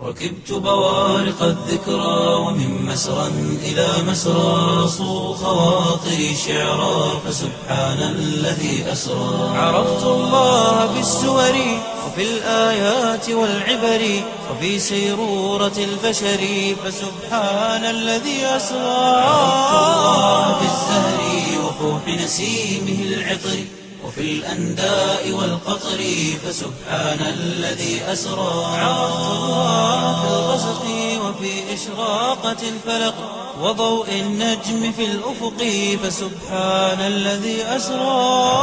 ركبت بوارق الذكرى ومن مسرى إلى مسرى صو خواطري شعرا فسبحان الذي أسرى عرفت الله بالسور وفي الآيات والعبر وفي سيرورة البشر فسبحان الذي أسرى عرفت الله بالزهر وفوح نسيمه العطر وفي الأنداء والقطر فسبحان الذي أسرى عرفت الله في الغسق وفي إشراقة الفلق وضوء النجم في الأفق فسبحان الذي أسرى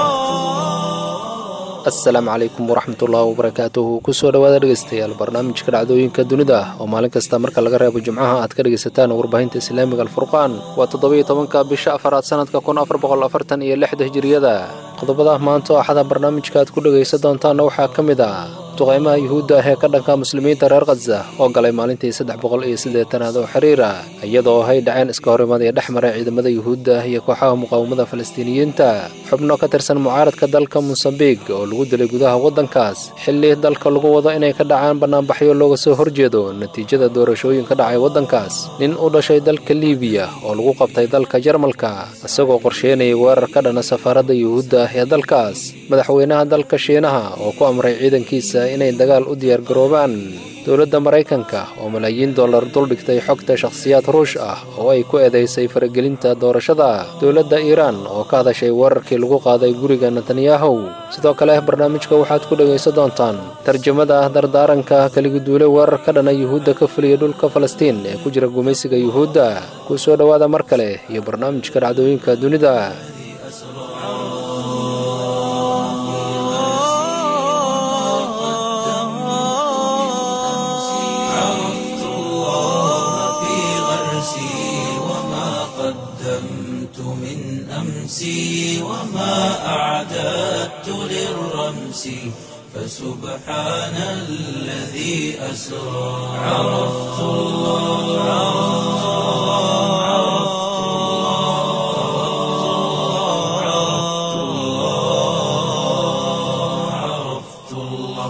asalaamu calaykum waraxmatullaahi wabarakaatuhu kusoo dhowaada dhegeystayaal barnaamijka dhacdooyinka dunida oo maalin kasta marka laga reebo jimcaha aad ka dhegaysataan warbaahinta islaamiga alfurqaan waa toddobiyo tobanka bisha afaraad sanadka kun afar boqol afartan iyo lixda hijiriyada qodobada maanta oo axada barnaamijka aad ku dhegaysan doontaanna waxaa ka mid ah duqaymaha yuhuudda ah ee ka dhanka muslimiinta reer khaza oo galay maalintii saddex boqol iyo siddeetanaad oo xiriira iyadoo hay dhaceen iska horimaad ee dhex maray ciidamada yuhuudda iyo kooxaha muqaawamada falastiiniyiinta xubno ka tirsan mucaaradka dalka mosambiq oo lagu dilay gudaha waddankaas xilli dalka lagu wado inay ka dhacaan bannaanbaxyo looga soo horjeedo natiijada doorashooyin ka dhacay waddankaas nin u dhashay dalka liibiya oo lagu qabtay dalka jarmalka isagoo qorsheynayay weerar ka dhana safaaradda yuhuudda ah ee dalkaas madaxweynaha dalka shiinaha oo ku amray ciidankiisa inay dagaal u diyaargaroobaan dowladda maraykanka oo malaayiin dollar duldhigtay xogta shakhsiyaad ruush ah oo ay ku eedaysay faragelinta doorashada dowladda iiraan oo ka hadashay weerarkii lagu qaaday guriga netanyahu sidoo kale barnaamijka waxaad ku dhegaysan doontaan tarjamada dardaaranka kaliguduule weerar ka dhana yuhuudda ka fuliya dhulka falastiin ee ku jira gumaysiga yuhuudda kuu soo dhowaada mar kale iyo barnaamijka dhacdooyinka dunida عرفت الله في غرسي وما قدمت من أمسي وما أعددت للرمس فسبحان الذي أسرى عرفت الله عرفت الله عرفت الله عرفت الله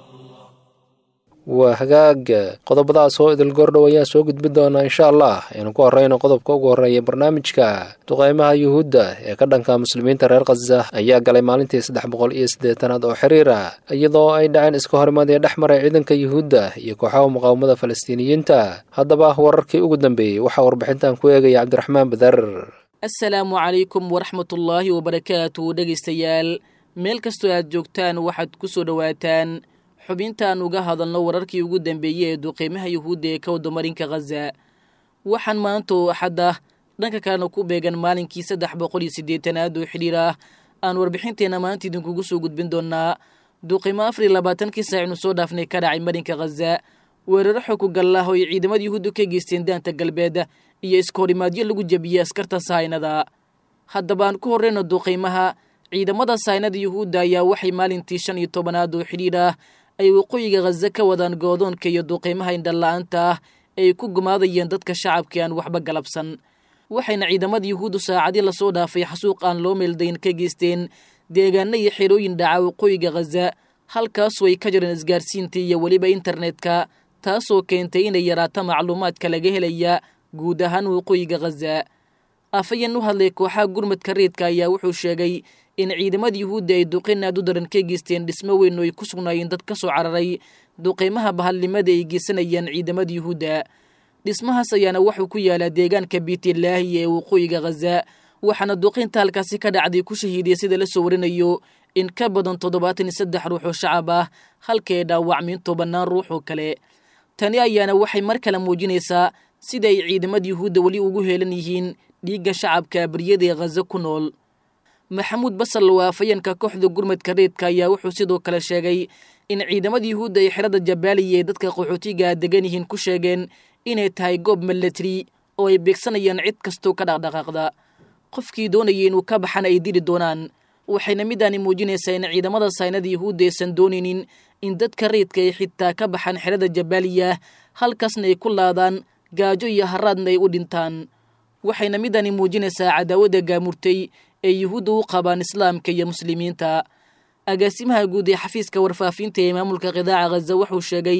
waa hagaag qodobadaas oo idil goordhow ayaa soo gudbi doonaa insha allah aynu ku horreyno qodobka ugu horreeya barnaamijka duqaymaha yuhuudda ee ka dhanka muslimiinta reer khaza ayaa galay maalintii saddex boqol iyo siddeetanaad oo xiriira iyadoo ay dhaceen iska horimaad ee dhex maray ciidanka yuhuudda iyo kooxaha muqaawamada falastiiniyiinta haddaba wararkii ugu dambeeyey waxaa warbixintan ku eegaya cabdiraxmaan badar asalaamu calaykum waraxmatullaahi wabarakaatu dhegaystayaal meel kastoo aad joogtaan waxaad ku soo dhowaataan xubintaan uga hadalno wararkii ugu dambeeyey ee duqeymaha yuhuudda ee ka wada marinka khaza waxaan maanta oo axadda dhanka kalena ku beegan maalinkii saddex boqol iyo siddeetanaad oo xidhiir ah aan warbixinteenna maanta idinkugu soo gudbin doonaa duqeymo afar iyo labaatankii saacinu soo dhaafnay ka dhacay marinka khaza weeraro xog ku gallah oo ay ciidamada yuhuudda ka geysteen daanta galbeed iyo iskahorimaadyo lagu jebiyey askarta sahaynada haddaba aan ku horreyno duqeymaha ciidamada sahaynada yuhuudda ayaa waxay maalintii shan iyo tobanaad oo xidhiir ah ay waqooyiga khaza ka wadaan goodoonka iyo duqeymaha indhala-aanta ah ay ku gumaadayeen dadka shacabkii aan waxba galabsan waxayna ciidamada yuhuuddu saacadii lasoo dhaafay xasuuq aan loo meeldayn ka geysteen deegaano iyo xerooyin dhaca waqooyiga khaza halkaasoo ay ka jireen isgaarsiintii iyo weliba internetka taasoo keentay inay yaraato macluumaadka laga helaya guud ahaan waqooyiga khaza afayeen u hadlay kooxaha gurmadka reedka ayaa wuxuu sheegay in ciidamada yuhuudda ay duqeyn aad u daran ka geysteen dhismo weyn oo ay ku sugnaayeen dad ka soo cararay duqeymaha bahalnimada ay geysanayaan ciidamada yuhuudda dhismahaas ayaana wuxuu ku yaalaa deegaanka biitilaahi ee waqooyiga khaza waxaana duqeynta halkaasi ka dhacday ku shahiidiyay sida la soo warinayo in ka badan toddobaatan iyo saddex ruux oo shacab ah halka ay dhaawacmiin tobannaan ruux oo kale tani ayaana waxay mar kale muujinaysaa sida ay ciidamada yuhuudda weli ugu heelan yihiin dhiigga shacabka abriyada ee khaza ku nool maxamuud basal oo afayeenka kooxda gurmadka reedka ayaa wuxuu sidoo kale sheegay in ciidamada yuhuudda ay xerada jabaaliya ee dadka qaxootiga degan yihiin ku sheegeen inay tahay goob milatari oo ay beegsanayaan cid kastoo ka dhaqdhaqaaqda qofkii doonayay inuu ka baxan ay dili doonaan waxayna midaani muujinaysaa in ciidamada saynada yuhuudda aysan doonaynin in dadka reedka ay xitaa ka baxaan xerada jabaaliya halkaasna ay ku laadaan gaajo iyo haraadna ay u dhintaan waxayna midani muujinaysaa cadaawadda gaamurtay ee yuhuudda u qabaan islaamka iyo muslimiinta agaasimaha guud ee xafiiska warfaafinta ee maamulka qidaaca khaza wuxuu sheegay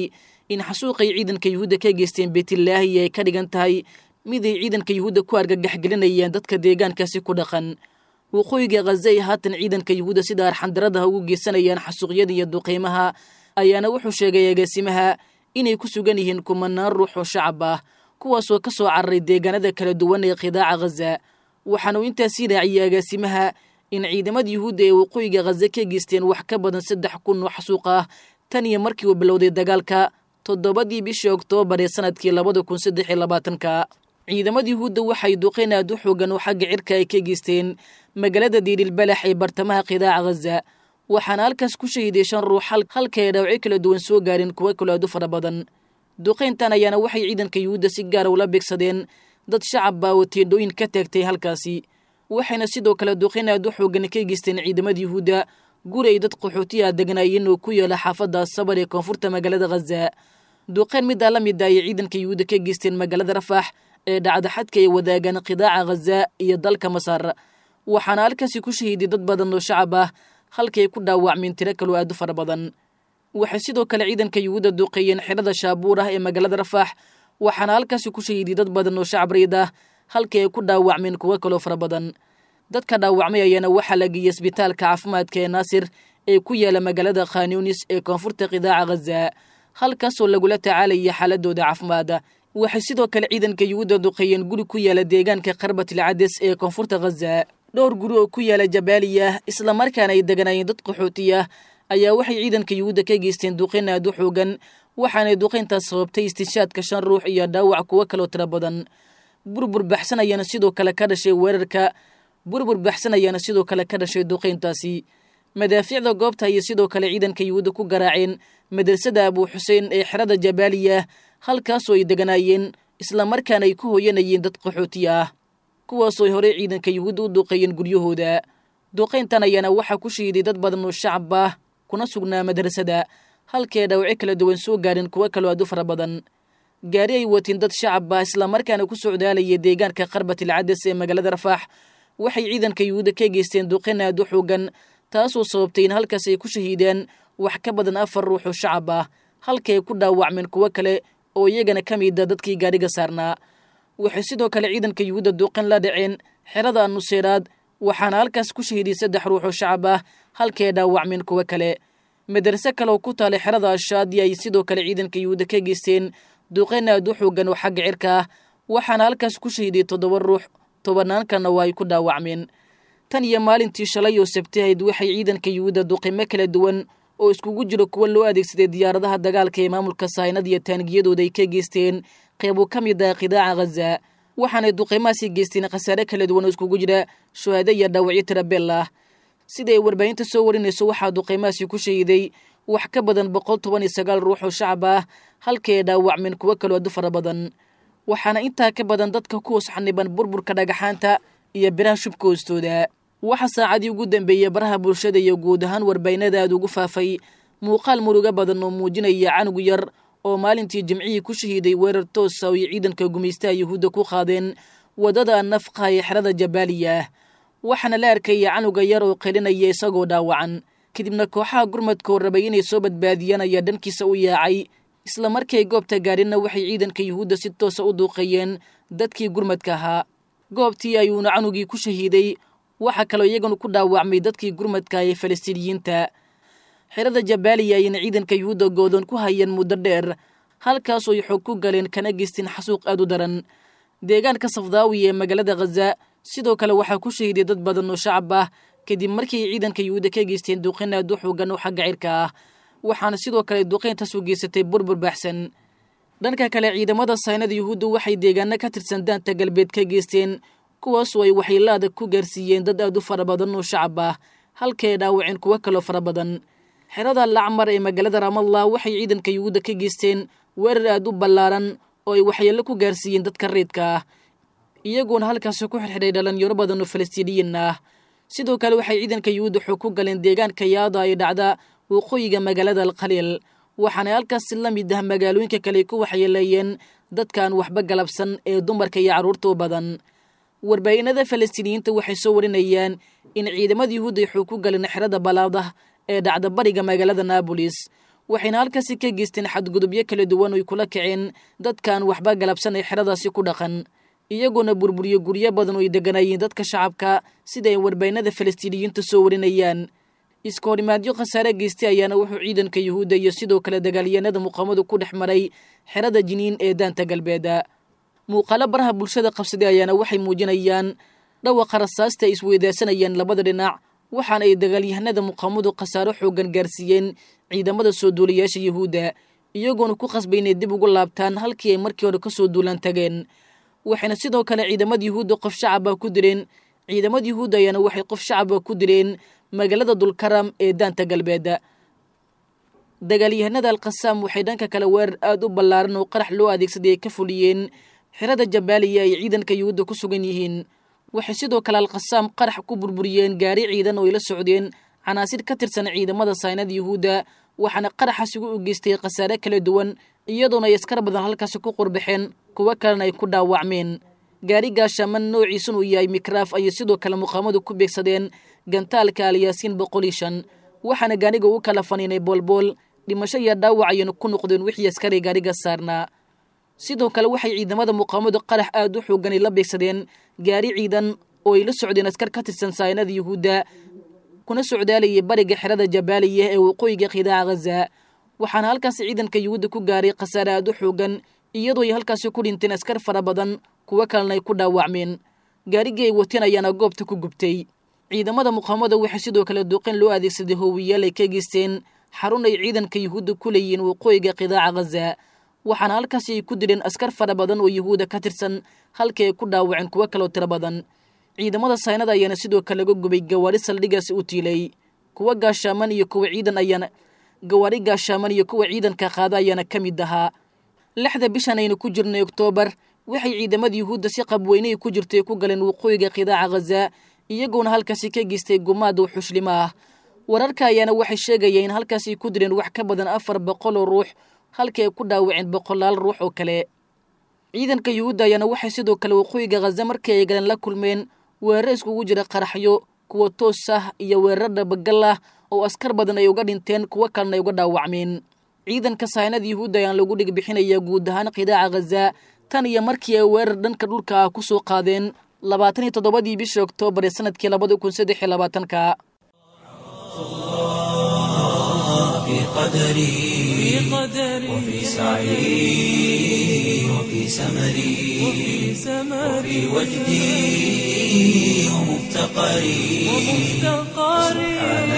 in xasuuqay ciidanka yuhuudda ka geysteen beytlaahi ay ka dhigan tahay miday ciidanka yuhuudda ku argagaxgelinayeen dadka deegaankaasi ku dhaqan waqooyiga khaza ay haatan ciidanka yuhuudda sida arxandaradaha ugu geysanayaan xasuuqyada iyo duqeymaha ayaana wuxuu sheegay agaasimaha inay ku sugan yihiin kumanaan ruux oo shacab ah kuwaasoo ka soo cararay deegaanada kala duwan ee khidaaca khaza waxaanuu intaasii raaciyey agaasimaha in ciidamada yuhuudda ee waqooyiga khaza ka geysteen wax ka badan saddex kun oo xasuuq ah tan iyo markii uu bilowday dagaalka toddobadii bishii oktoobar ee sanadkii labada kun saddex iyo labaatanka ciidamada yuhuudda waxay duqeyn aad u xoogan oo xagga cirka ay ka geysteen magaalada diirilbalax ee bartamaha khidaaca khaza waxaana halkaas ku shahiday shan ruux halka ay dhaawacyo kala duwan soo gaareen kuwo kale aad u fara badan duqayntan ayaana waxay ciidanka yuhuudda si gaara ula beegsadeen dad shacab baa oo teendhooyin ka taagtay halkaasi waxayna sidoo kale duqayn aad u xoogan ka geysteen ciidamada yuhuudda guri ay dad qaxootiya degnaayeen oo ku yaala xaafadda sabar ee koonfurta magaalada khaza duqayn middaa la mid a ayay ciidanka yuhuudda ka geysteen magaalada rafax ee dhacda xadka ay wadaagaan khidaaca khaza iyo dalka masar waxaana halkaasi ku shahiiday dad badan oo shacab ah halkii ay ku dhaawacmeen tiro kaloo aad u fara badan waxay sidoo kale ciidanka yuhuudda duqeeyeen xerada shaabuur ah ee magaalada rafax waxaana halkaasi ku shahiiday dad badan oo shacab riid ah halkii ay ku dhaawacmeen kuwo kaloo fara badan dadka dhaawacmay ayaana waxaa la geeyey isbitaalka caafimaadka ee naasir ee ku yaala magaalada khanyunis ee koonfurta khidaaca khaza halkaasoo lagula tacaalaya xaaladooda caafimaada waxay sidoo kale ciidanka yuhuudda duqeeyeen guri ku yaala deegaanka karbatil cades ee koonfurta khaza dhowr guri oo ku yaala jabaaliya islamarkaana ay deganaayeen dad qaxootiya ayaa waxay ciidanka yuhuudda ka geysteen duqeyn aad u xoogan waxaanay duqeyntaas sababtay istinshaadka shan ruux iyo dhaawac kuwo kaloo tiro badan burbur baxsan ayaana sidoo kale ka dhashay weerarka burbur baxsan ayaana sidoo kale ka dhashay duqeyntaasi madaafiicda goobta ayay sidoo kale ciidanka yuhuudda ku garaaceen madrasada abuu xuseen ee xerada jabaaliya halkaasoo ay deganaayeen islamarkaana ay ku hooyanayeen dad qaxootiya ah kuwaasoo ay horey ciidanka yuhuudda u duqeeyeen guryahooda duqayntan ayaana waxaa ku shahiiday dad badan oo shacab ah kuna sugnaa madrasada halkii ay dhaawacyo kala duwan soo gaareen kuwo kaloo aad u fara badan gaari ay watiin dad shacab ah islamarkaana ku socdaalaya deegaanka karbatil cades ee magaalada rafaax waxay ciidanka yuhuudda ka geysteen duqayn aad u xoogan taasoo sababtay in halkaas ay ku shahiideen wax ka badan afar ruux oo shacab ah halkii ay ku dhaawacmeen kuwo kale oo iyagana ka mida dadkii gaadhiga saarnaa waxay sidoo kale ciidanka yuhuudda duqayn la dhaceen xerada nuseeraad waxaana halkaas ku shahiiday saddex ruux oo shacab ah halkii ay dhaawacmeen kuwo kale madrase kale oo ku taalay xerada ashaadi ay sidoo kale ciidanka yuhuudda ka geysteen duqayn aad u xoogan oo xagga cirka ah waxaana halkaas ku shahiiday toddoba ruux tobannaankana waa ay ku dhaawacmeen tan iyo maalintii shalay oo sabtahayd waxay ciidanka yuhuudda duqimo kala duwan oo iskugu jiro kuwa loo adeegsaday diyaaradaha dagaalka ee maamulka saynad iyo taangiyadooda ay ka geysteen qeybo ka mid ah khidaaca khaza waxaanay duqimahaasi geysteen khasaare kala duwan oo iskugu jira shuhaado iyo dhaawacyo tirabeel ah sida ay warbaahinta soo warinayso waxaa duqimahaasi ku shahiiday wax ka badan boqol toban iyo sagaal ruux oo shacab ah halkii ay dhaawacmeen kuwo kaloo adu fara badan waxaana intaa ka badan dadka ku hoos xaniban burburka dhagaxaanta iyo biraha shubka hoostooda waxa saacadii ugu dambeeyey baraha bulshada iyo guud ahaan warbaahinada aad ugu faafay muuqaal murugo badan oo muujinaya canug yar oo maalintii jimcihii ku shahiiday weerar toosa oo ay ciidanka gumaystaha yuhuudda ku qaadeen waddada nafqa ee xerada jabaaliya waxaana la arkaya canuga yar oo qelinaya isagoo dhaawacan kadibna kooxaha gurmadka oo rabay inay soo badbaadiyaan ayaa dhankiisa u yaacay isla markay goobta gaadhinna waxay ciidanka yuhuudda si toosa u duuqeeyeen dadkii gurmadka ahaa goobtii ayuuna canugii ku shahiiday waxaa kaloo iyaganu ku dhaawacmay dadkii gurmadka ee falastiiniyiinta xerada jabaaliya ayayna ciidanka yuhuudda goodoon ku hayeen muddo dheer halkaasoo ay xoog ku galeen kana geysteen xasuuq aad u daran deegaanka safdaawi ee magaalada khaza sidoo kale waxaa ku shahiiday dad badan oo shacab ah kadib markii ay ciidanka yuhuudda ka geysteen duqayn aad u xoogan oo xagga cirka ah waxaana sidoo kale duqayntaas u geysatay burbur baxsan dhanka kale ciidamada saynada yuhuudda waxay deegaano ka tirsan daanta galbeed ka geysteen kuwaasoo ay waxyeelaada ku gaarsiiyeen dad aad u fara badan oo shacab ah halkay dhaawaceen kuwo kaloo fara badan xerada lacmar ee magaalada ramallah waxay ciidanka yuhuudda ka geysteen weerar aad u ballaaran oo ay waxyeello ku gaarsiiyeen dadka reedka ah iyagoona halkaasi ku xirxidhay dhalinyaro badan oo falastiiniyiin ah sidoo kale waxay ciidanka yuhuudda xoog ku galeen deegaanka yaada ay dhacda waqooyiga magaalada alkhaliil waxaanay halkaasi la mid ah magaalooyinka kale ku waxyeeleeyeen dadkaan waxba galabsan ee dumarka iyo carruurta u badan warbaahinada falastiiniyiinta waxay soo warinayaan in ciidamada yuhuudda ay xoog ku galeen xerada balaadah ee dhacda bariga magaalada naabolis waxayna halkaasi ka geysteen xadgudubyo kala duwan oy kula kaceen dadkaan waxba galabsan ee xeradaasi ku dhaqan iyagoona burburiyo guryo badan oo ay deganayeen dadka shacabka sida ay warbaynada falastiiniyiinta soo warinayaan iska horimaadyo khasaare geystay ayaana wuxuu ciidanka yuhuudda iyo sidoo kale dagaalyahanada muqaamadu ku dhex maray xerada jiniin ee daanta galbeeda muuqaalo baraha bulshada qabsaday ayaana waxay muujinayaan dhawaqa rasaasta ay isweydaarsanayaan labada dhinac waxaana ay dagaalyahanada muqaamadu khasaaro xoogan gaarsiiyeen ciidamada soo duulayaasha yuhuudda iyagoona ku qasbay inay dib ugu laabtaan halkii ay markii hore ka soo duulaan tageen waxayna sidoo kale ciidamada yuhuudda qof shacaba ku dileen ciidamada yuhuudda ayaana waxay qof shacaba ku dileen magaalada dulkaram ee daanta galbeed dagaalyahanada alkhasaam waxay dhanka kale weerar aada u ballaaran oo qarax loo adeegsaday ay ka fuliyeen xerada jabaaliya ay ciidanka yuhuudda ku sugan yihiin waxay sidoo kale alkhasaam qarax ku burburiyeen gaari ciidan oo ay la socdeen canaasir ka tirsan ciidamada saynada yuhuudda waxaana qaraxaas ugu u geystay khasaare kala duwan iyadoona ay askar badan halkaasi ku qurbaxeen kuwo kalena ay ku dhaawacmeen gaari gaashaaman noociisun uu yahay mikraaf ayay sidoo kale muqaamadu ku beegsadeen gantaalka alyaasiin boqol iyo shan waxaana gaariga u kala faniinay boolbool dhimasho iyo dhaawac ayayna ku noqdeen wixii askari gaariga saarnaa sidoo kale waxay ciidamada muqaamadu qarax aada u xooganay la beegsadeen gaari ciidan oo ay la socdeen askar ka tirsan saynada yuhuudda kuna socdaalayay bariga xerada jabaaliya ee waqooyiga qidaaca ghaza waxaana halkaasi ciidanka yuhuudda ku gaaray khasaare aada u xoogan iyadoo ay halkaasi ku dhinteen askar fara badan kuwo kalena ay ku dhaawacmeen gaarigii ay wateen ayaana goobta ku gubtay ciidamada muqaamada waxay sidoo kale duuqeen loo adeegsaday hoowiyaal ay ka geysteen xarun ay ciidanka yuhuudda ku leeyihiin waqooyiga qidaaca ghaza waxaana halkaasi ay ku dileen askar fara badan oo yuhuudda ka tirsan halkii ay ku dhaawaceen kuwo kaloo tiro badan ciidamada saynada ayaana sidoo kale laga gubay gawaari saldhigaasi u tiilay kuwa gaashaaman iyo kuwa ciidan ayaana gawaari gaashaaman iyo kuwa ciidanka qaada ayaana ka mid ahaa lixda bishan aynu ku jirnay oktoobar waxay ciidamada yuhuudda si qabweyney ku jirtay ku galeen waqooyiga qidaaca ghaza iyagoona halkaasi ka geystay gumaad oo xuslimo ah wararka ayaana waxay sheegayeen in halkaasi ku direen wax ka badan afar boqol oo ruux halkii ay ku dhaawaceen boqolaal ruux oo kale ciidanka yuhuudda ayaana waxay sidoo kale waqooyiga ghaza markii ay galeen la kulmeen weeraro iskugu jira qaraxyo kuwa toos ah iyo weeraro dhabagal ah oo askar badan ay uga dhinteen kuwo kalena ay uga dhaawacmeen ciidanka saynada yuhuudda ayaan lagu dhig bixinayaa guud ahaan qidaaca ghaza tan iyo markii ay weerar dhanka dhulka ah ku soo qaadeen labaatan iyo toddobadii bishii oktoobar ee sanadkii labada kun saddex iyo labaatanka في قدري وفي سعي وفي سمري وفي وجدي ومفتقري سبحان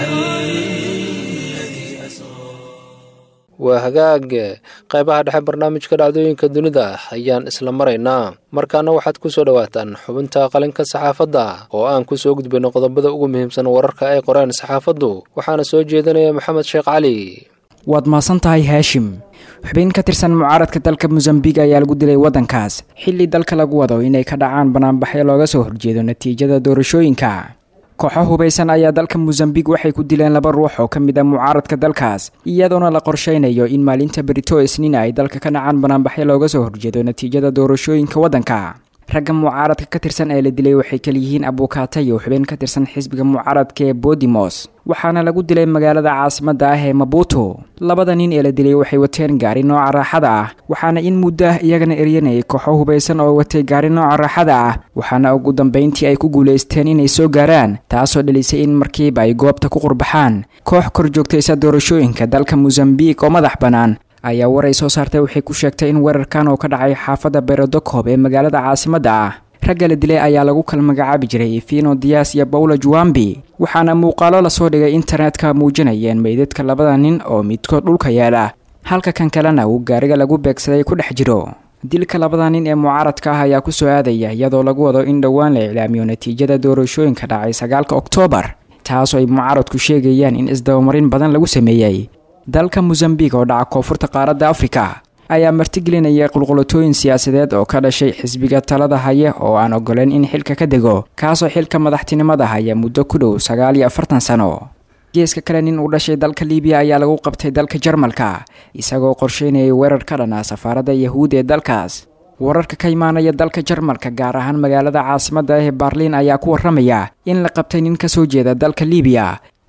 الذي أسرى waa hagaag qaybaha dhexe barnaamijka dhacdooyinka dunida ayaan isla maraynaa markaana waxaad ku soo dhowaataan xubinta qalinka saxaafadda oo aan ku soo gudbayno qodobada ugu muhiimsan wararka ay qoreen saxaafaddu waxaana soo jeedinaya maxamed sheekh cali waad mahadsan tahay haashim xubin ka tirsan mucaaradka dalka mosambik ayaa lagu dilay waddankaas xilli dalka lagu wado inay ka dhacaan banaanbaxyo looga soo horjeedo natiijada doorashooyinka kooxo hubaysan ayaa dalka mosambik waxay ku dileen laba ruux oo ka mid a mucaaradka dalkaas iyadoona la qorshaynayo in maalinta berito isniin ay dalka ka dhacaan banaanbaxyo looga soo horjeedo natiijada doorashooyinka waddanka ragga mucaaradka ka tirsan ee la dilay waxay kaliyihiin abukaatayo xubin ka tirsan xisbiga mucaaradka ee bodimos waxaana lagu dilay magaalada caasimada ah ee mabuto labada nin ee la dilay waxay wateen gaari nooca raaxada ah waxaana in muddo ah iyagana eryanayay kooxo hubaysan oo watay gaari nooca raaxada ah waxaana ugu dambayntii ay ku guulaysteen inay soo gaaraan taasoo dhalisay in markiiba ay goobta ku qurbaxaan koox kor joogtaysa doorashooyinka dalka mosambik oo madax bannaan ayaa war ay soo saartay waxay ku sheegtay in weerarkan oo ka dhacay xaafadda berodokob ee magaalada caasimadda ah ragga la dilay ayaa lagu kala magacaabi jiray fino dias iyo bawla juwambi waxaana muuqaalo lasoo dhigay internetka muujinayeen meydadka labada nin oo midkood dhulka yaala halka kan kalena uu gaariga lagu beegsaday ku dhex jiro dilka labada nin ee mucaaradka ah ayaa ku soo aadaya iyadoo lagu wado in dhowaan la iclaamiyo natiijada doorashooyinka dhacay sagaalka oktoobar taasoo ay mucaaradku sheegayaan in isdabamarin badan lagu sameeyey dalka mosambik oo dhaca koonfurta qaaradda afrika ayaa martigelinaya qulqulatooyin siyaasadeed oo ka dhashay xisbiga talada haya oo aan ogoleen in xilka ka dego kaasoo xilka madaxtinimada haya muddo ku dhow sagaal iyo afartan sano geeska kale nin uu dhashay dalka libiya ayaa lagu qabtay dalka jarmalka isagoo qorsheynayay weerar ka dhan ah safaaradda yahuud ee dalkaas wararka ka imaanaya dalka jarmalka gaar ahaan magaalada caasimadda ah ee baarliin ayaa ku warramaya in la qabtay nin ka soo jeeda dalka libiya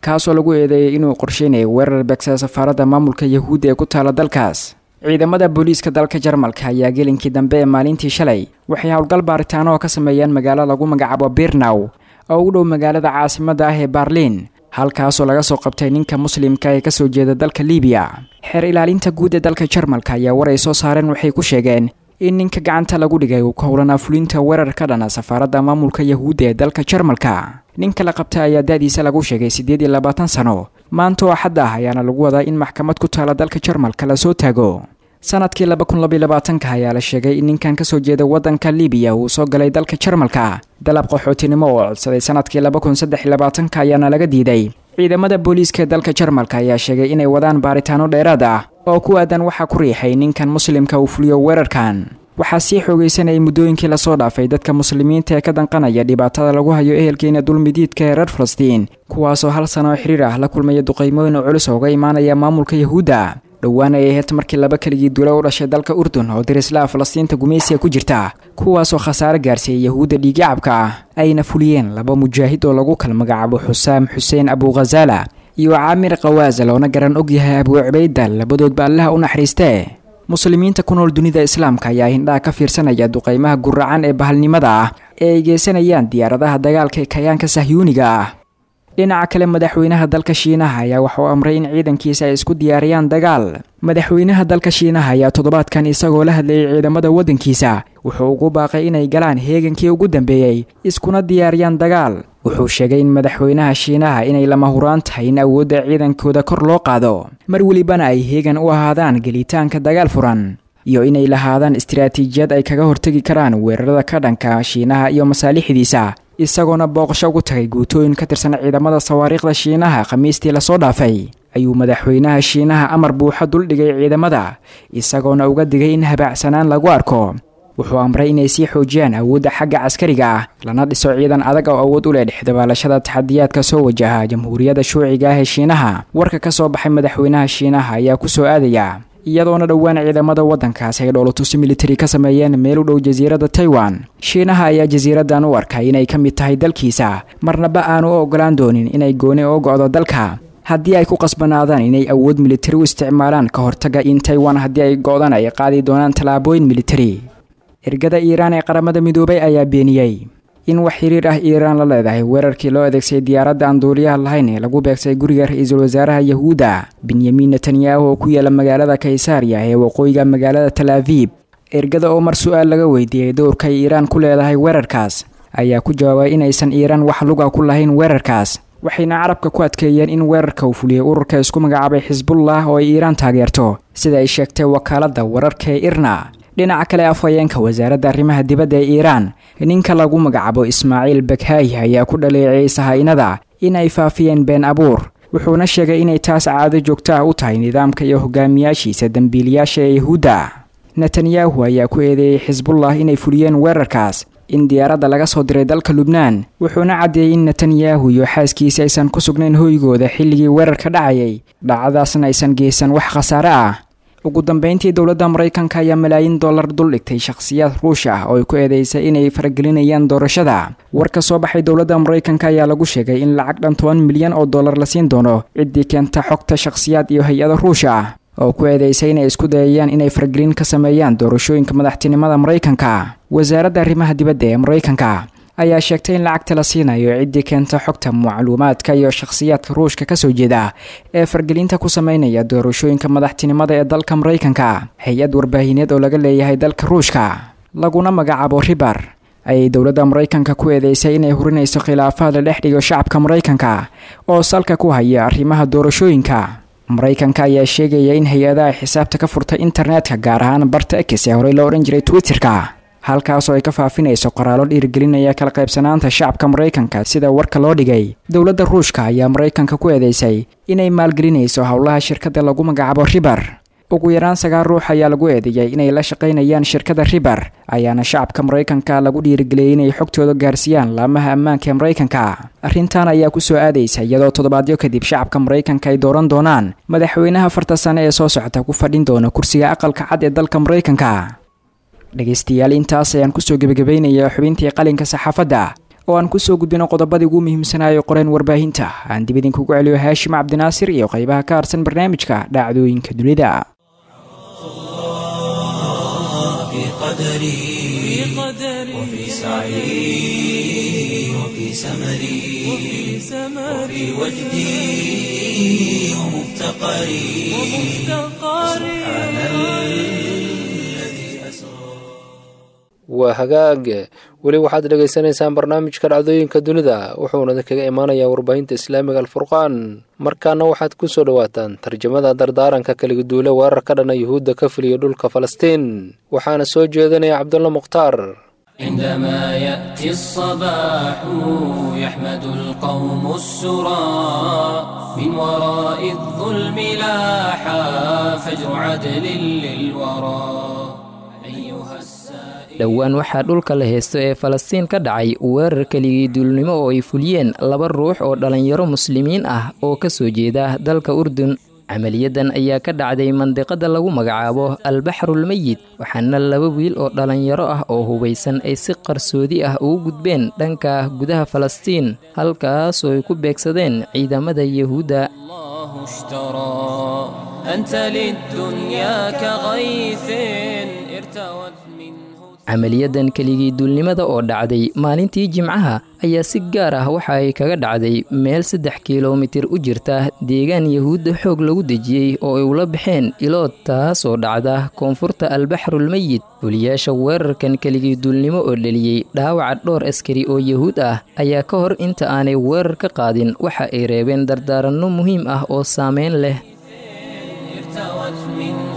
kaasoo lagu eedeeyay inuu qorsheynayay weerar beegsada safaaradda maamulka yahuudda ee ku taala dalkaas ciidamada booliiska dalka jarmalka ayaa gelinkii dambe ee maalintii shalay waxay howlgal baaritaano oo ka sameeyeen magaalo lagu magacaabo birnaw oo u dhow magaalada caasimadda ah ee baarliin halkaasoo laga soo qabtay ninka muslimka ee kasoo jeeda dalka libiya xeer ilaalinta guud ee dalka jarmalka ayaa war ay soo saareen waxay ku sheegeen in ninka gacanta lagu dhigay uu ka howlanaa fulinta weerar ka dhana safaaradda maamulka yahuudda ee dalka jarmalka ninka la qabtay ayaa da-diisa lagu sheegay siddeed iyo labaatan sano maanta oo xadda ah ayaana lagu wadaa in maxkamad ku taala dalka jarmalka lasoo taago sanadkii laba kun labaiy labaatanka ayaa la sheegay in ninkan kasoo jeeda waddanka libiya uu soo galay dalka jarmalka dalab qaxootinimo oo codsaday sanadkii laba kun saddex iyo labaatanka ayaana laga diiday ciidamada booliiska ee dalka jarmalka ayaa sheegay inay wadaan baaritaano dheeraad ah oo ku aadan waxaa ku riixay ninkan muslimka uu fuliyo weerarkan waxaa sii xoogaysanayay muddooyinkii lasoo dhaafay dadka muslimiinta ee ka danqanaya dhibaatada lagu hayo ehelkeena dulmidiidka ee reer falastiin kuwaasoo hal sano oo xiriir ah la kulmaya duqaymooyin oo culus ooga imaanaya maamulka yahuudda dhowaan ay ahayd markii laba keligii dula u dhashay dalka urdun oo darislaha falastiinta gumaysiga ku jirta kuwaasoo khasaare gaarsiiyey yahuudda dhiiggacabka ah ayna fuliyeen laba mujaahid oo lagu kala magacaabo xusaam xuseen abuukhazaala iyo caamir khawaasa loona garan og yahay abuu cubayda labadoodba allaha u naxariistee muslimiinta ku nool dunida islaamka ayaa hindhaha ka fiirsanaya duqaymaha guracan ee bahalnimada ah ee ay geysanayaan diyaaradaha dagaalka ee kayaanka sahyuuniga ah dhinaca kale madaxweynaha dalka shiinaha ayaa waxauu amray in ciidankiisa ay isku diyaariyaan dagaal madaxweynaha dalka shiinaha ayaa toddobaadkan isagoo la hadlayay ciidamada waddankiisa wuxuu ugu baaqay inay galaan heegankii ugu dambeeyey iskuna diyaariyaan dagaal wuxuu sheegay in madaxweynaha shiinaha inay lama huraan tahay in awoodda ciidankooda kor loo qaado mar welibana ay heegan u ahaadaan gelitaanka dagaal furan iyo inay lahaadaan istiraatiijiyad ay kaga hortegi karaan weerarada ka dhanka shiinaha iyo masaalixdiisa isagoona booqasho ugu tagay guutooyin ka tirsan ciidamada sawaariikhda shiinaha khamiistii lasoo dhaafay ayuu madaxweynaha shiinaha amar buuxo duldhigay ciidamada isagoona uga digay in habaacsanaan lagu arko wuxuu amray inay sii xoojiyaan awoodda xagga caskariga ah lana dhiso ciidan adag oo awood u leh dhexdabaalashada taxadiyaadka soo wajaha jamhuuriyadda shuuciga ah ee shiinaha warka ka soo baxay madaxweynaha shiinaha ayaa ku soo aadaya iyadoona dhowaan ciidamada waddankaas ay dhoolotusi militari ka sameeyeen meel u dhow jasiiradda taiwan shiinaha ayaa jasiiraddan u arkay inay ka mid tahay dalkiisa marnaba aanu u ogolaan doonin inay gooni oo go'do dalka haddii ay ku qasbanaadaan inay awood militari u isticmaalaan ka hortaga in taiwan haddii ay go'dan ay qaadi doonaan tallaabooyin militari ergada iiraan ee qaramada midoobay ayaa beeniyey in wax xiriir ah iiraan la leedahay weerarkii loo adeegsaday diyaaradda aan duuliyaha lahayn ee lagu beegsay guriga ra-iisul wasaaraha yahuudda benyamin netanyahu oo ku yaala magaalada kaysariya ee waqooyiga magaalada tal aviib ergada oo mar su-aal laga weydiiyey dowrka ay iiraan ku leedahay weerarkaas ayaa ku jawaabay inaysan iiraan wax luga ku lahayn weerarkaas waxayna carabka ku adkeeyeen in weerarka uu fuliyey ururka isku magacaabay xisbullah oo ay iiraan taageerto sida ay sheegtay wakaaladda wararka ee irna dhinaca kale afhayeenka wasaaradda arrimaha dibadda ee iiraan ninka lagu magacaabo ismaaciil bakhaayi ayaa ku dhaleeceeyey sahaa-inada in ay faafiyeen been abuur wuxuuna sheegay inay taas caado joogto ah u tahay nidaamka iyo hogaamiyaashiisa dembiilayaasha ee yahuudda netanyahu ayaa ku eedeeyey xisbullah inay fuliyeen weerarkaas in diyaaradda laga soo diray dalka lubnaan wuxuuna caddeeyey in netanyahu iyo xaaskiisa aysan ku sugnayn hoygooda xilligii weerarka dhacayay dhacdadaasna aysan geysan wax khasaare ah ugu dambeyntii dowladda maraykanka ayaa malaayiin dollar duldhigtay shakhsiyaad ruush ah oo ay ku eedeysay inay faragelinayaan doorashada war ka soo baxay dowladda maraykanka ayaa lagu sheegay in lacag dhan toban milyan oo dollar la siin doono ciddii keenta xogta shakhsiyaad iyo hay-ado ruush ah oo ku eedeysay inay isku dayayaan inay faragelin ka sameeyaan doorashooyinka madaxtinimada maraykanka wasaaradda arrimaha dibadda ee maraykanka ayaa sheegtay in lacagta la siinayo ciddii keenta xogta macluumaadka iyo shakhsiyaadka ruushka kasoo jeeda ee fargelinta ku sameynaya doorashooyinka madaxtinimada ee dalka maraykanka hay-ad warbaahineed oo laga leeyahay dalka ruushka laguna magacaabo ribar ayay dowladda maraykanka ku eedeysay inay hurinayso khilaafaad la dhex dhigo shacabka maraykanka oo salka ku haya arrimaha doorashooyinka maraykanka ayaa sheegaya in hay-adaha xisaabta ka furtay internetka gaar ahaan barta ex ee horey loo odhan jiray twitterka halkaasoo ay ka faafinayso qoraallo dhiirigelinaya kala qaybsanaanta shacabka maraykanka sida warka loo dhigay dowladda ruushka ayaa maraykanka ku eedeysay inay maalgelinayso howlaha shirkadda lagu magacaabo ribar ugu yaraan sagaal ruux ayaa lagu eedeeyay inay la shaqaynayaan shirkadda ribar ayaana shacabka maraykanka lagu dhiirigeliyey inay xogtooda gaarsiiyaan laamaha ammaanka ee maraykanka arrintan ayaa ku soo aadaysa iyadoo toddobaadyo kadib shacabka maraykanka ay dooran doonaan madaxweynaha farta sane ee soo socota ku fadhin doona kursiga aqalka cad ee dalka maraykanka dhegaystayaal intaas ayaan kusoo gebagabaynayaa xubintii qalinka saxaafadda oo aan kusoo gudbino qodobadii ugu muhiimsanaayo qoreen warbaahinta aan dib idinkugu celiyo haashim cabdinaasir iyo qeybaha ka harsan barnaamijka dhacdooyinka dunida في قدري وفي سعي وفي سمري وفي وجدي ومفتقري سبحان الذي أسرى waa hagaag weli waxaad dhegaysanaysaan barnaamijka dhacdooyinka dunida wuxuuna kaga imaanayaa warbaahinta islaamiga alfurqaan markaana waxaad ku soo dhowaataan tarjamada dardaaranka kaligaduule weerar ka dhana yuhuudda ka fuliya dhulka falastiin waxaana soo jeedinaya cabdulla mukhtaar عندما يأتي الصباح يحمد القوم السرى من وراء الظلم لاحا فجر عدل للورى أيها السائل dhowaan waxaa dhulka la heysto ee falastiin ka dhacay weerar keligii duulnimo oo ay fuliyeen laba ruux oo dhallinyaro muslimiin ah oo ka soo jeeda dalka urdun camaliyadan ayaa ka dhacday mandiqada lagu magacaabo albaxrulmeyid waxaana laba wiil oo dhallinyaro ah oo hubaysan ay si qarsoodi ah ugu gudbeen dhanka gudaha falastiin halkaasoo ay ku beegsadeen ciidamada yahuudda الله اشترى أنت للدنيا كغيث ارتوت منه camaliyadan keligii duulnimada oo dhacday maalintii jimcaha ayaa si gaar ah waxa ay kaga dhacday meel saddex kilomitir u jirta deegaan yahuudda xoog lagu dejiyey oo ay ula baxeen ilood taasoo dhacda koonfurta albaxrulmeyid fuliyaasha weerarkan keligii duulnimo oo dheliyey dhaawaca dhowr askari oo yahuud ah ayaa ka hor inta aanay weerar ka qaadin waxa ay reebeen dardaaranno muhiim ah oo saameyn leh ارتوت منه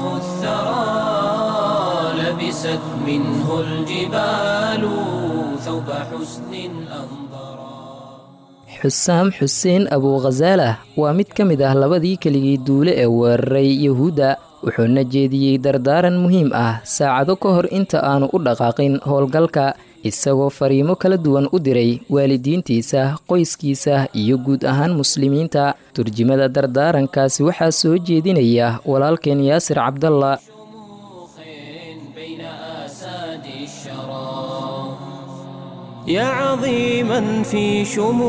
الثرى لبست منه الجبال ثوب حسن أنظرا xusaam xuseen abuukhasaalah waa mid ka mid ah labadii keligii duule ee weeraray yahuudda wuxuuna jeediyey dardaaran muhiim ah saacado ka hor inta aanu u dhaqaaqin howlgalka isagoo fariimo kala duwan u diray waalidiintiisa qoyskiisa iyo guud ahaan muslimiinta turjimada dardaarankaasi waxaa soo jeedinaya walaalkeen yaasir cabdalla شموخ بين آساد الشرى يا عظيما في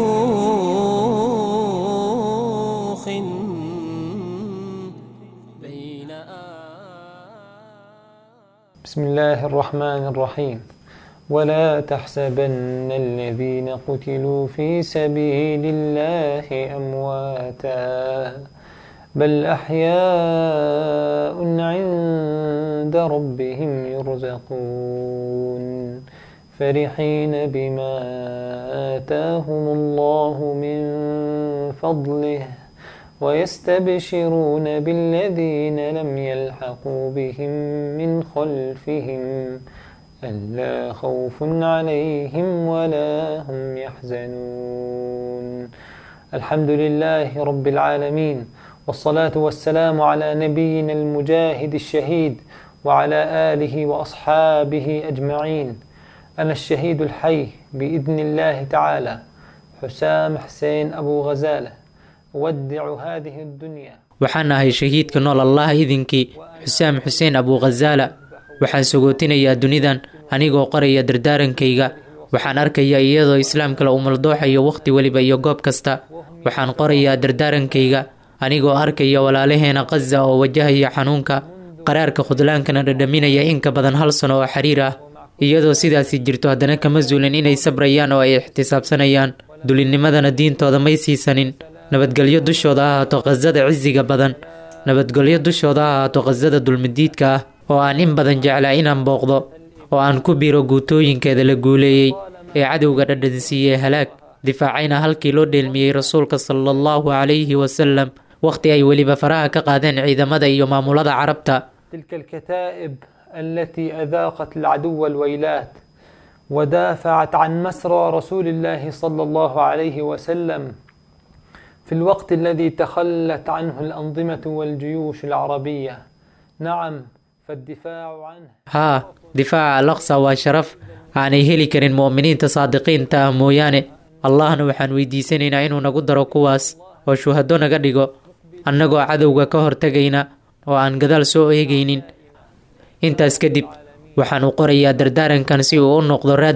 شموخ بين بسم الله الرحمن الرحيم ولا تحسبن الذين قتلوا في سبيل الله أمواتا بل أحياء عند ربهم يرزقون فرحين بما آتاهم الله من فضله ويستبشرون بالذين لم يلحقوا بهم من خلفهم ألا خوف عليهم ولا هم يحزنون الحمد لله رب العالمين والصلاة والسلام على نبينا المجاهد الشهيد وعلى آله وأصحابه أجمعين أنا الشهيد الحي بإذن الله تعالى حسام حسين أبو غزالة أودع هذه الدنيا waxaan ahay shahiidka nool allah idinkii xusaam xuseen abuukhasaala waxaan sogootinayaa dunidan anigoo qoraya dardaarankayga waxaan arkayaa iyadoo islaamka la umaldooxayo wakhti weliba iyo goob kasta waxaan qorayaa dardaarankayga anigoo arkaya walaalaheena khaza oo wajahaya xanuunka qaraarka khudlaankana dhadhaminaya in ka badan hal sano oo xiriir ah iyadoo sidaasi jirto haddana kama zuulin inay sabrayaan oo ay ixtisaabsanayaan dulinnimadana diintooda may siisanin nabadgelyo dushooda ha ahaato khasada cisiga badan nabadgelyo dushooda ha ahaato khasada dulmidiidka ah oo aan in badan jeclaa inaan booqdo oo aan ku biro guutooyinkeeda la guuleeyey ee cadowga dhadhansiiyey halaag difaacayna halkii loo dheelmiyey rasuulka sala allahu calayhi wasalam wakhti ay weliba faraha ka qaadeen ciidamada iyo maamulada carabta تلك الكتائب التي أذاقت العدو الويلات ودافعت عن مسرى رسول الله صلى الله عليه وسلم في الوقت الذي تخلت عنه الأنظمة والجيوش العربية نعم فالدفاع عنه haa difaaca alaqsa waa sharaf aanay heli karin mu'miniinta saadiqiinta ah mooyaane allahna waxaan weydiisanaynaa inuu nagu daro kuwaas oo shuhado naga dhigo annagoo cadowga ka hortegayna oo aan gadaal soo eegaynin intaas kadib waxaan u qorayaa dardaarankan si uu u noqdo raad weyn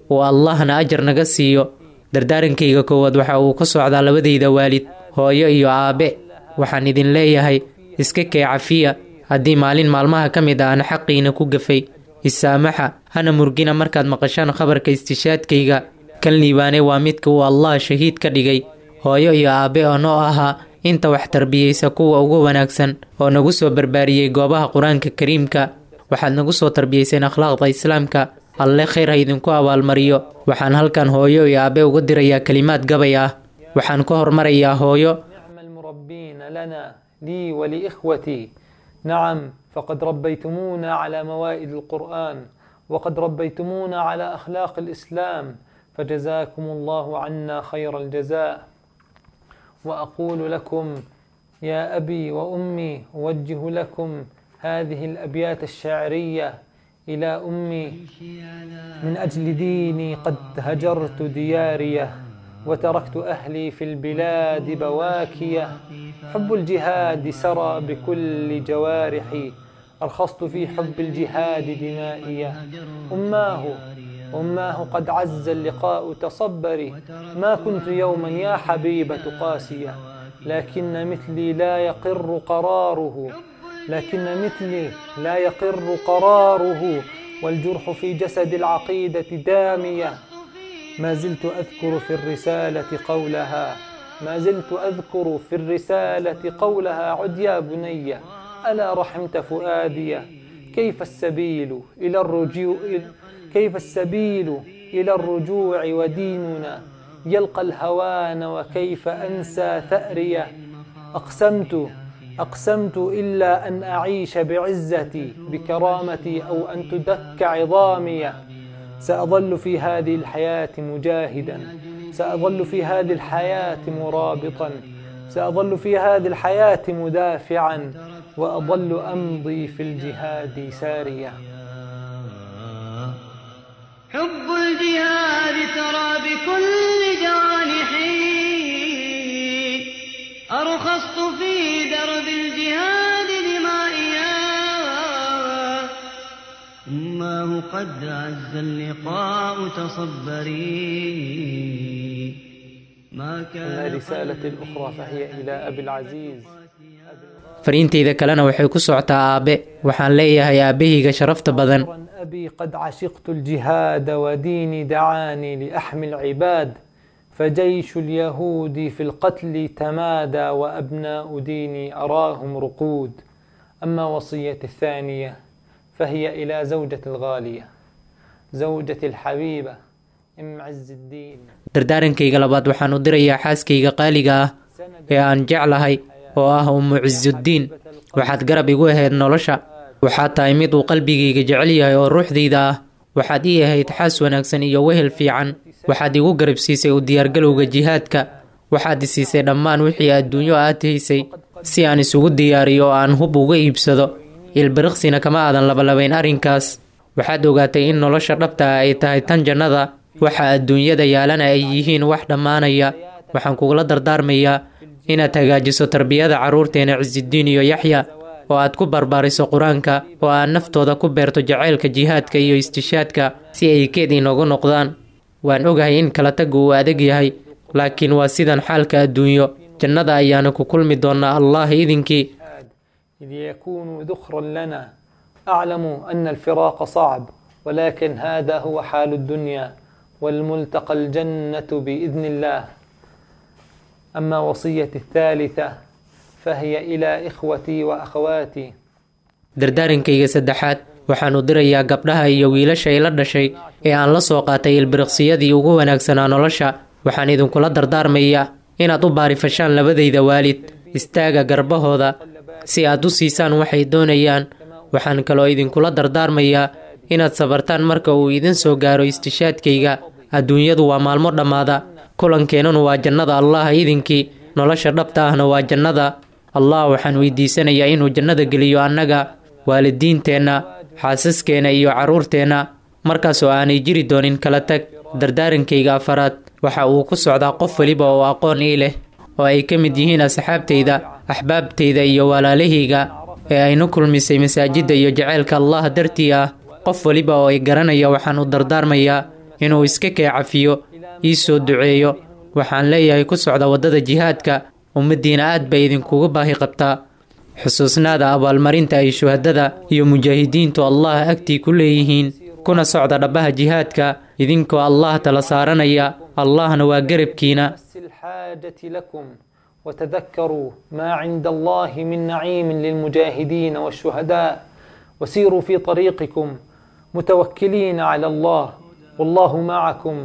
uu allahna ajar naga siiyo dardaarankayga koowaad waxa uu ka socdaa labadayda waalid hooyo iyo aabe waxaan idin leeyahay iska kee cafiya haddii maalin maalmaha ka mid a aan xaqiina ku gafay isaamaxa hana murgina markaad maqashaan khabarka istishaadkayga kan liibaane waa midka uu allah shahiid ka dhigay hooyo iyo aabe oo noo ahaa inta wax tarbiyeysa kuwa ugu wanaagsan oo nagu soo barbaariyey goobaha qur-aanka kariimka waxaad nagu soo tarbiyeyseen akhlaaqda islaamka alle khayr ha idinku abaalmariyo waxaan halkan hooyo iyo aabe uga dirayaa kelimaad gabay ah waxaan ka hormarayaa hooyo نعم المربين لنا لي ولإخوتي نعم فقد ربيتمونا على موائد القرآن وقد ربيتمونا على أخلاق الإسلام فجزاكم الله عنا خير الجزاء وأقول لكم يا أبي وأمي أوجه لكم هذه الأبيات الشعرية إلى أمي من أجل ديني قد هجرت دياريه وتركت أهلي في البلاد بواكية حب الجهاد سرى بكل جوارحي أرخصت في حب الجهاد دمائية أماه أماه قد عز اللقاء تصبري ما كنت يوما يا حبيبة قاسية لكن مثلي لا يقر قراره لكن مثلي لا يقر قراره والجرح في جسد العقيدة دامية ما زلت أذكر في الرسالة قولها ما زلت أذكر في الرسالة قولها عد يا بني ألا رحمت فؤادي كيف السبيل إلى الرجوع كيف السبيل إلى الرجوع وديننا يلقى الهوان وكيف أنسى ثأريه أقسمت أقسمت إلا أن أعيش بعزتي بكرامتي أو أن تدك عظامي سأظل في هذه الحياة مجاهدا سأظل في هذه الحياة مرابطا سأظل في هذه الحياة مدافعا وأظل أمضي في الجهاد ساريا حب الجهاد ترى بكل جوانحي أرخصت في درب الجهاد دمائيا أماه قد عز اللقاء تصبري ما أما كان رسالتي الأخرى فهي إلى أبي العزيز fariintayda kalena waxay ku socotaa aabe waxaan leeyahay aabahayga sharafta badan شكرا أبي قد عشقت الجهاد وديني دعاني لأحمي العباد فجيش اليهود في القتل تمادى وأبناء ديني أراهم رقود أما وصيتي الثانية فهي إلى زوجة الغالية زوجة الحبيبة أم عز الدين dardaarankayga labaad waxaan u dirayaa xaaskayga qaaliga ah ee aan jeclahay oo ah ummu cisuuddiin waxaad garab igu ahayd nolosha waxaad tahay mid uu qalbigayga jecel yahay oo ruuxdayda ah waxaad ii ahayd xaas wanaagsan iyo wehel fiican waxaad igu garab siisay u diyaargalowga jihaadka waxaad i siisay dhammaan wixii adduunyo aad haysay si aan isugu diyaariyo oo aan hub uga iibsado ilbiriqsina kama aadan labalabayn arrinkaas waxaad ogaatay in nolosha dhabta ah ay tahay tan jannada waxa adduunyada yaalana ay yihiin wax dhammaanaya waxaan kugula dardaarmayaa inaad hagaajiso tarbiyada carruurteena cisidiin iyo yaxya oo aad ku barbaariso qur-aanka oo aad naftooda ku beerto jacaylka jihaadka iyo istishaadka si ay keed inoogu noqdaan waan ogahay in kala tagga uu adag yahay laakiin waa sidan xaalka adduunyo jannada ayaana ku kulmi doonnaa allah idinkii إذ يكون ذخرا لنا أعلم أن الفراق صعب ولكن هذا هو حال الدنيا والملتقى الجنة بإذن الله أما وصيتي الثالثة فهي إلى إخوتي وأخواتي dardaarankayga saddexaad waxaan u dirayaa gabdhaha iyo wiilasha ila dhashay ee aan la soo qaatay ilbiriqsiyadii ugu wanaagsanaa nolosha waxaan idinkula dardaarmayaa inaad u baarifashaan labadayda waalid istaaga garbahooda si aad u siisaan waxay doonayaan waxaan kaloo idinkula dardaarmayaa inaad sabartaan marka uu idin soo gaaro istishaadkayga adduunyadu waa maalmo dhammaada kulankeenanu waa jannada allah idinkii nolosha dhabta ahna waa jannada allah waxaan weydiisanayaa inuu jannada geliyo annaga waalidiinteenna xaasaskeenna iyo carruurteenna markaasoo aanay jiri doonin kala tag dardaarankayga afaraad waxa uu ku socdaa qof weliba oo aqoon ii leh oo ay ka mid yihiin asxaabtayda axbaabtayda iyo walaalahayga ee aynu kulmisay masaajidda iyo jaceylka allah dartii ah qof weliba oo ay garanaya waxaan u dardaarmayaa inuu iska kee cafiyo ii soo duceeyo waxaan leeyahay ku socda waddada jihaadka ummaddiina aad bay idinkuga baahi qabtaa xusuusnaada abaalmarinta ay shuhadada iyo mujaahidiintu allah agtii ku leeyihiin kuna socda dhabbaha jihaadka idinkoo allah tala saaranaya allahna waa garabkiina الحاجة لكم وتذكروا ما عند الله من نعيم للمجاهدين والشهداء وسيروا في طريقكم متوكلين على الله والله معكم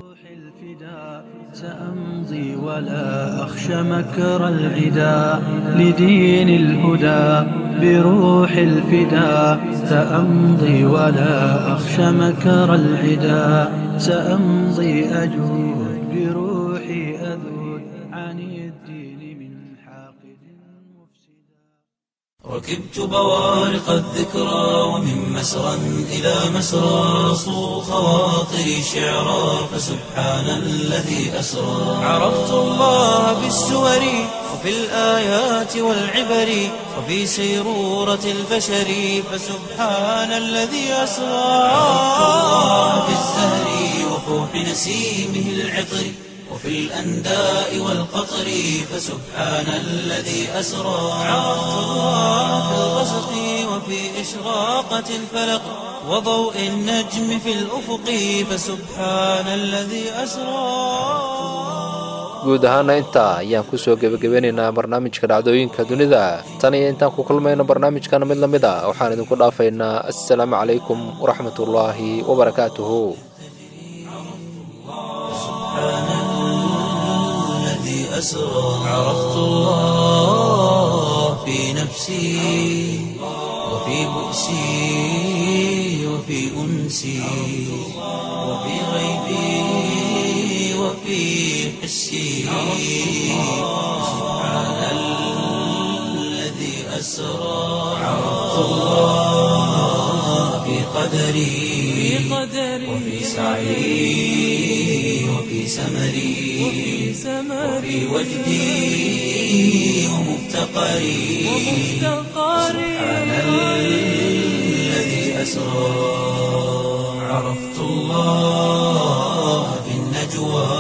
سأمضي ولا أخشى مكر العدا لدين الهدى بروح الفدا سأمضي ولا أخشى مكر العدا سأمضي أجود بروحي أذود عن الدين من حاقد مفسدا ركبت بوارق الذكرى ومن مسرى إلى مسرى صو خواطري شعرا فسبحان الذي أسرى عرفت الله بالسور وفي الآيات والعبر وفي سيرورة البشر فسبحان الذي أسرى عرفت الله بالزهر وفوح نسيمه العطر وفي الأنداء والقطر فسبحان الذي أسرى عرفت الله في الغسق وفي إشراقة الفلق وضوء النجم في الأفق فسبحان الذي أسرى guud ahaana intaa ayaan kusoo gebagabeynaynaa barnaamijka dhacdooyinka dunida tan iyo intaan ku kulmayno barnaamijkan mid la mid a waxaan idinku dhaafaynaa assalaamu calaykum waraxmatullaahi wabarakaatuhu الذي أسرى عرفت الله في نفسي وفي بؤسي وفي أنسي وفي غيبي وفي حسي سبحان الذي أسرى عرفت الله في قدري وفي سعي وفي سمري وفي وجدي ومفتقري سبحان الذي أسرى عرفت الله في النجوى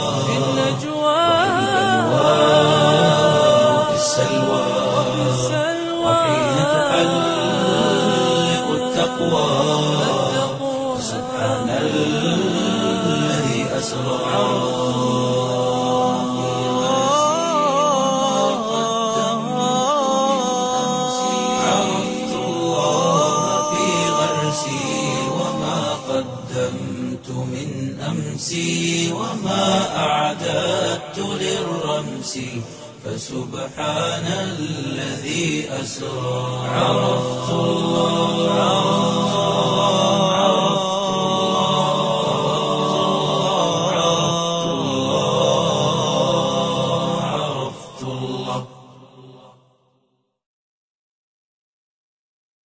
وفي السلوى وحين تحلق التقوى سبحان الذي أسرى عرفت الله في غرسي وما قدمت من أمسي وما أعددت للرمس فسبحان الذي أسرى عرفت الله